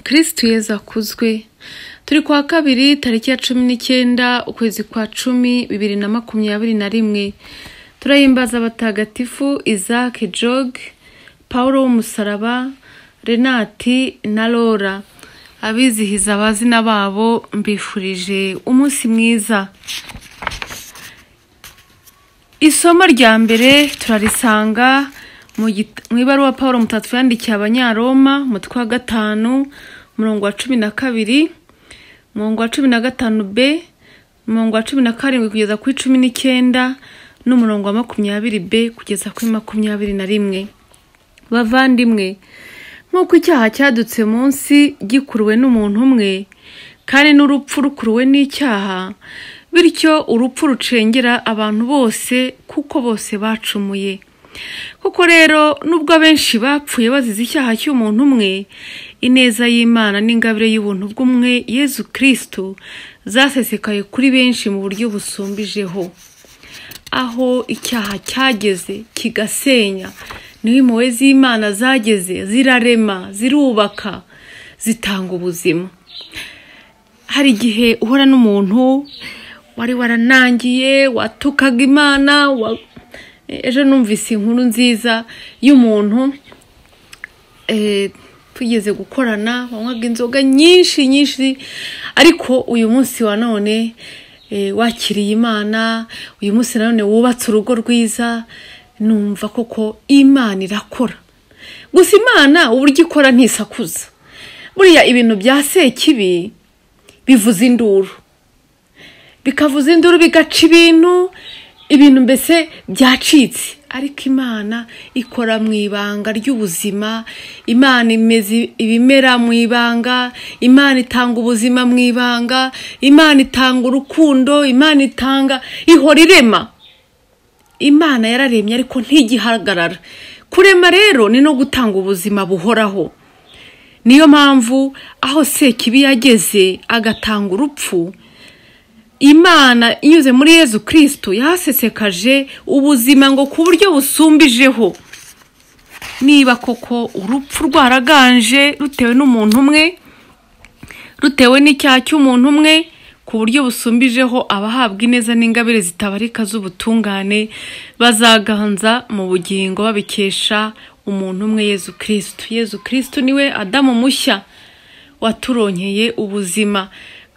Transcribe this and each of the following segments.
kirisitu yezu akuzwe turi ku wa kabiri tariki ya cumi n'icyenda ukwezi kwa cumi bibiri na makumyabiri na rimwe turahimbaza abatagatifu isaac joge paul w'umusaraba renati na lora abizihiza abazina babo mbifurije umunsi mwiza isomo rya mbere turarisanga mu git- mu ibaruwa paul mutatu yandikiye abanyaroma umutwe wa gatanu umurongo wa cumi na kabiri umurongo wa cumi na gatanu b umurongo wa cumi na karindwi kugeza kuri cumi n'icyenda n'umurongo wa makumyabiri b kugeza kuri makumyabiri na rimwe bavandimwe nk'uko icyaha cyadutse munsi gikuruwe n'umuntu umwe kandi n'urupfu rukuruwe n'icyaha bityo urupfu rucengera abantu bose kuko bose bacumuye koko rero nubwo abenshi bapfuye bazize icyaha cy'umuntu umwe ineza y'imana n'ingabire y'ubuntu bw'umwe yezu kirisitu zasesekaye kuri benshi mu buryo busumbijeho aho icyaha cyageze kigasenya niho impuhwe z'imana zageze zirarema zirubaka zitanga ubuzima hari igihe uhora n'umuntu wari waranangiye watukaga imana wa- ejo numvise inkuru nziza y'umuntu eh, tugeze gukorana banywaga inzoga nyinshi nyinshi ariko uyu munsi wa none eh, wakiriye imana uyu munsi nanone wubatse urugo rwiza numva koko imana irakora gusa imana uburyo ikora ntisakuza buriya ibintu bya sekibi bivuza induru bikavuza induru bigaca ibintu ibintu mbese byacitse ariko imana ikora mu ibanga ry'ubuzima imana imeze ibimera mu ibanga imana itanga ubuzima mu ibanga imana itanga urukundo imana itanga ihora irema imana yararemye ariko ntigihagarara kurema rero ni no gutanga ubuzima buhoraho niyo mpamvu aho sekibi yageze agatanga urupfu imana inyuze muri yezu kirisitu yahasesekaje ubuzima ngo ku buryo busumbijeho niba koko urupfu rwaraganje rutewe n'umuntu umwe rutewe n'icyaha cy'umuntu umwe ku buryo busumbijeho abahabwa ineza n'ingabire zitabarika z'ubutungane bazaganza mu bugingo babikesha umuntu umwe yezu kirisitu yezu kirisitu niwe adamu mushya waturonkeye ubuzima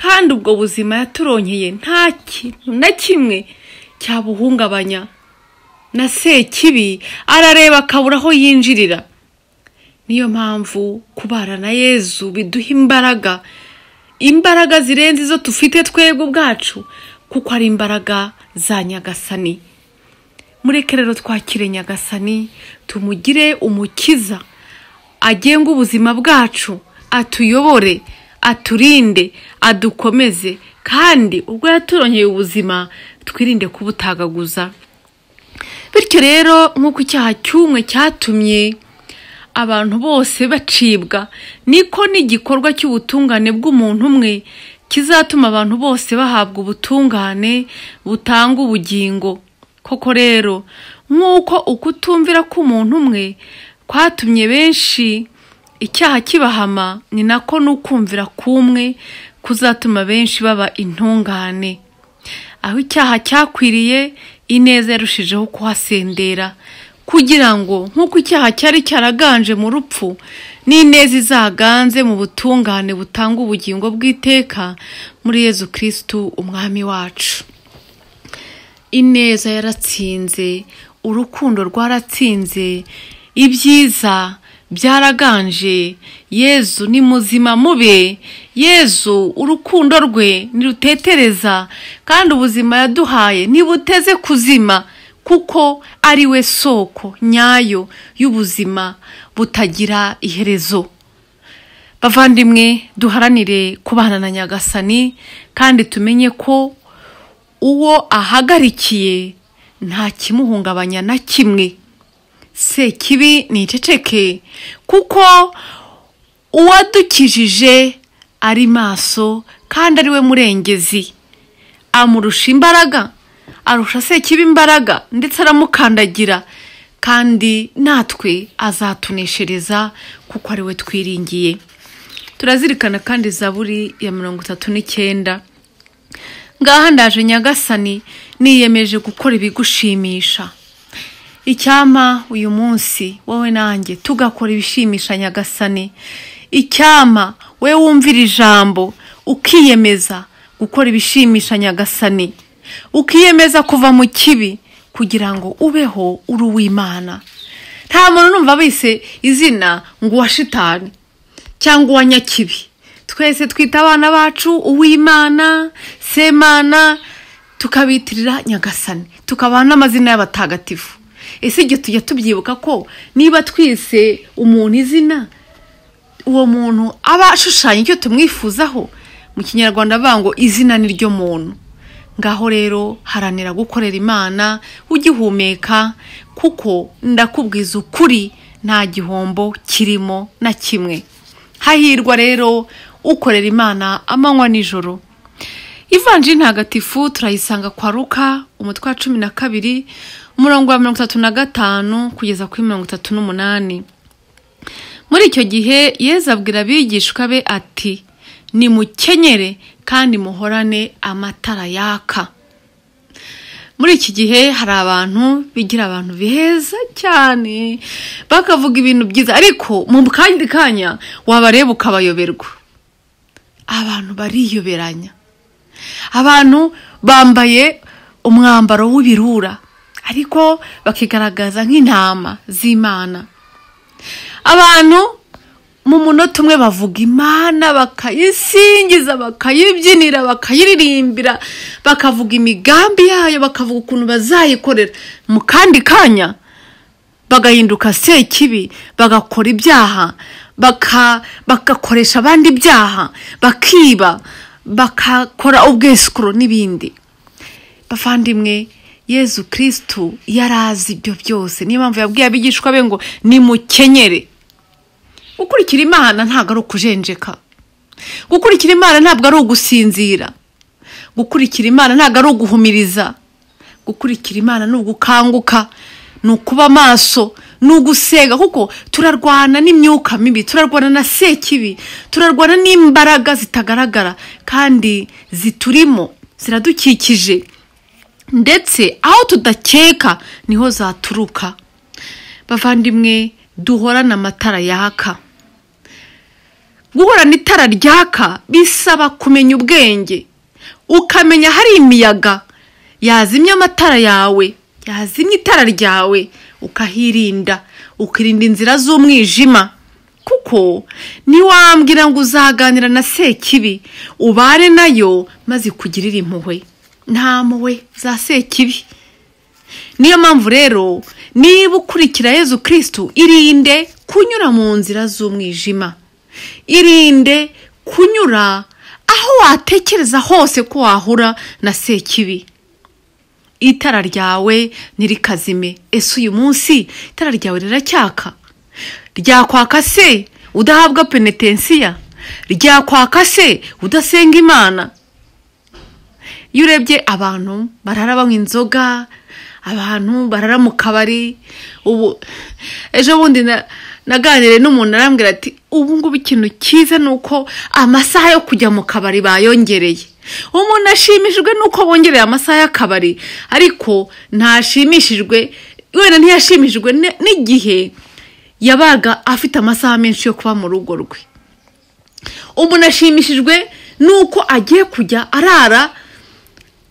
kandi ubwo buzima yaturonkeye nta kintu na kimwe cyabuhungabanya na sekibi arareba akabura aho yinjirira niyo mpamvu kubara na yezu biduha imbaraga imbaraga zirenze izo dufite twebwe ubwacu kuko ari imbaraga za nyagasani mureke rero twakire nyagasani tumugire umukiza agenga ubuzima bwacu atuyobore aturinde adukomeze kandi ubwo yaturongeye ubuzima twirinde kubutagaguza bityo rero nk'uko icyaha cy'umwe cyatumye abantu bose bacibwa niko n'igikorwa cy'ubutungane bw'umuntu umwe kizatuma abantu bose bahabwa ubutungane butanga ubugingo koko rero nk'uko ukutumvira k'umuntu umwe kwatumye benshi icyaha kibahama ni nako n'ukumvira k'umwe kuzatuma benshi baba intungane aho icyaha cyakwiriye ineza yarushijeho kuhasendera kugira ngo nk'uko icyaha cyari cyaraganje mu rupfu n'ineza izaganze mu butungane butanga ubugingo bw'iteka muri yezu kirisitu umwami wacu ineza yaratsinze urukundo rwaratsinze ibyiza byaraganje yezu ni muzima mube yezu urukundo rwe ntirutetereza kandi ubuzima yaduhaye ntibuteze kuzima kuko ari we soko nyayo y'ubuzima butagira iherezo bavandimwe duharanire kubana na nyagasani kandi tumenye ko uwo ahagarikiye nta kimuhungabanya na kimwe sekibi ni iceceke kuko uwadukijije ari maso kandi ari we murengezi amurusha imbaraga arusha sekibi imbaraga ndetse aramukandagira kandi natwe azatuneshereza kuko ari we twiringiye turazirikana kandi zaburi ya mirongo itatu n'icyenda ngaha ndaje nyagasani niyemeje gukora ibigushimisha icyampa uyu munsi wowe nanjye tugakora ibishimisha nyagasani icyampa we wumvira ijambo ukiyemeza gukora ibishimisha nyagasani ukiyemeza kuva mu kibi kugira ngo ubeho uri uw'imana nta muntu numva bise izina ngo uwa shitani cyangwa uwa nyakibi twese twita abana bacu uw'imana semana tukabitirira nyagasani tukabaha n'amazina y'abatagatifu ese igihe tujya tubyibuka ko niba twise umuntu izina uwo muntu aba ashushanya icyo tumwifuzaho mu kinyarwanda bavuga ngo izina ni ryo muntu ngaho rero haranira gukorera imana ugihumeka kuko ndakubwiza ukuri nta gihombo kirimo na kimwe hahirwa rero ukorera imana amanywa nijoro ivanjiri ntagatifu turayisanga kwa ruka umutwe wa cumi na kabiri umurongo wa mirongo itatu na gatanu kugeza kuri mirongo itatu n'umunani muri icyo gihe yezu abwira abigishwa be ati nimukenyere kandi muhorane amatara yaka muri iki gihe hari abantu bigira abantu beza cyane bakavuga ibintu byiza ariko mu kandi kanya wabareba ukabayoberwa abantu bariyoberanya abantu bambaye umwambaro w'ibirura ariko bakigaragaza nk'intama z'imana abantu mu munota umwe bavuga imana bakayisingiza bakayibyinira bakayiririmbira bakavuga imigambi yayo bakavuga ukuntu bazayikorera mu kandi kanya bagahinduka sekibi bagakora ibyaha bagakoresha abandi ibyaha bakiba bakakora ubwesikuro n'ibindi bavandimwe yezu kirisitu yari azi ibyo byose niyo mpamvu yabwiye abigishwa be ngo nimukenyere gukurikira imana ntabwo ari ukujenjeka gukurikira imana ntabwo ari ugusinzira gukurikira imana ntabwo ari uguhumiriza gukurikira imana ni ugukanguka ni ukuba amaso ni ugusega kuko turarwana n'imyuka mibi turarwana na sekibi turarwana n'imbaraga zitagaragara kandi ziturimo ziradukikije ndetse aho tudakeka niho zaturuka bavandimwe duhorana amatara yaka guhorana itara ryaka bisaba kumenya ubwenge ukamenya hari imiyaga yazimya amatara yawe yazimya itara ryawe ukahirinda ukirinda inzira z'umwijima kuko niwambwira ngo uzaganira na sekibi ubare nayo maze ikugirire impuhwe nta mpuhwe za sekibi niyo mpamvu rero niba ukurikira yezu kirisitu irinde kunyura mu nzira z'umwijima irinde kunyura aho watekereza hose ko wahura na sekibi itara ryawe ntirikazime ese uyu munsi itara ryawe riracyaka ryakwaka se udahabwa penetensiya ryakwaka se udasenga imana iyo urebye abantu barara banywa inzoga abantu barara mu kabari ubu ejo bundi naganiriye n'umuntu arambwira ati ubu ngubu ikintu cyiza ni uko amasaha yo kujya mu kabari bayongereye umuntu ashimishijwe n'uko bongereye amasaha y'akabari ariko ntashimishijwe wenda ntiyashimishijwe n'igihe yabaga afite amasaha menshi yo kuba mu rugo rwe umuntu ashimishijwe n'uko agiye kujya arara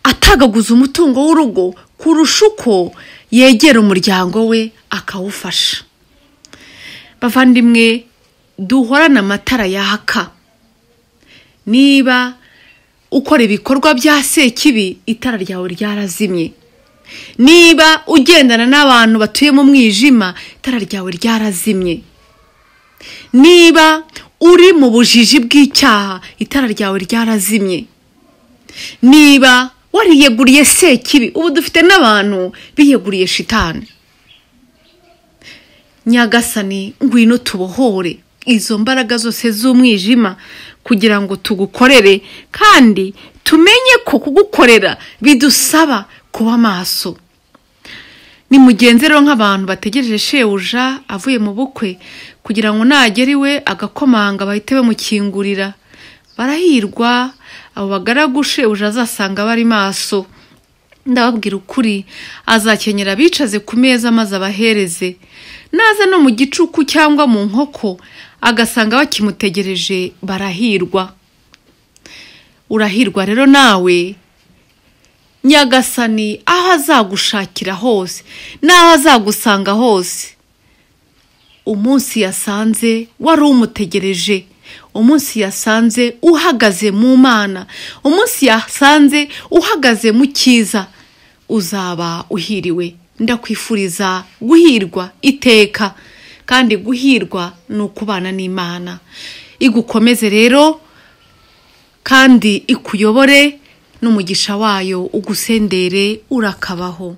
atagaguza umutungo w'urugo kurusha uko yegera umuryango we akawufasha bavandimwe duhorane amatara yaka niba ukora ibikorwa bya sekibi itara ryawe ryarazimye niba ugendana n'abantu batuye mu mwijima itara ryawe ryarazimye niba uri mu bujiji bw'icyaha itara ryawe ryarazimye niba wariyeguriye sekibi ubu dufite n'abantu biyeguriye shitani nyagasani ngwino tubohore izo mbaraga zose z'umwijima kugira ngo tugukorere kandi tumenye ko kugukorera bidusaba kuba maso ni mugenzi rero nk'abantu bategereje shebuja avuye mu bukwe kugira ngo nagera iwe agakomanga bahite bamukingurira barahirwa abo bagaragu shebuja azasanga bari maso ndababwira ukuri azakenyera abicaze ku meza maze abahereze naza no mu gicuku cyangwa mu nkoko agasanga bakimutegereje barahirwa urahirwa rero nawe nyagasani aho azagushakira hose n'aho azagusanga hose umunsi yasanze wari umutegereje umunsi yasanze uhagaze mu mana umunsi yasanze uhagaze mu cyiza uzaba uhiriwe ndakwifuriza guhirwa iteka kandi guhirwa ni ukubana n'imana igukomeze rero kandi ikuyobore n'umugisha wayo ugusendere urakabaho